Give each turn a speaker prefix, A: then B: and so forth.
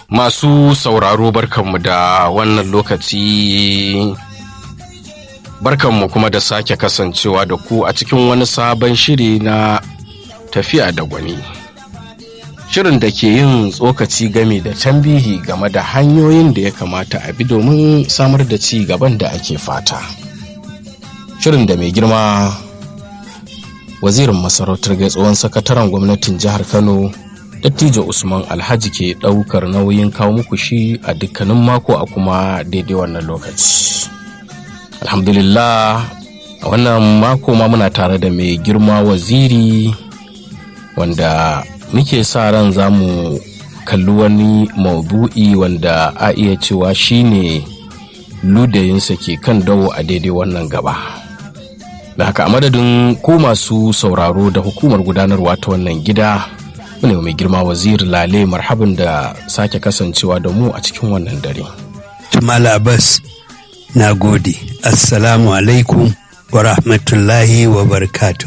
A: Masu sauraro barkanmu da wannan lokaci barkanmu kuma da sake kasancewa da ku a cikin wani sabon shiri na tafiya da gwani. Shirin da ke yin tsokaci game da tambihi game da hanyoyin da ya kamata a bi domin samar da ci gaban da ake fata. Shirin da mai girma wazirin masarautar tsohon sakataren gwamnatin jihar Kano dattijo usman alhaji ke ɗaukar nauyin kawo muku shi a dukkanin mako a kuma daidai wannan lokaci alhamdulillah a wannan mako ma muna tare da mai girma waziri wanda muke sa ran za mu kalli wani maudu'i wanda a iya cewa shine ludayinsa ke kan dawo a daidai wannan gaba da haka a madadin ko masu sauraro da hukumar gudanarwa ta wannan gida ne mai girma waziri lale marhaban da sake kasancewa da mu a cikin wannan dare.
B: Tumala Abbas na gode. Assalamu alaikum wa rahmatullahi wa barakatuh.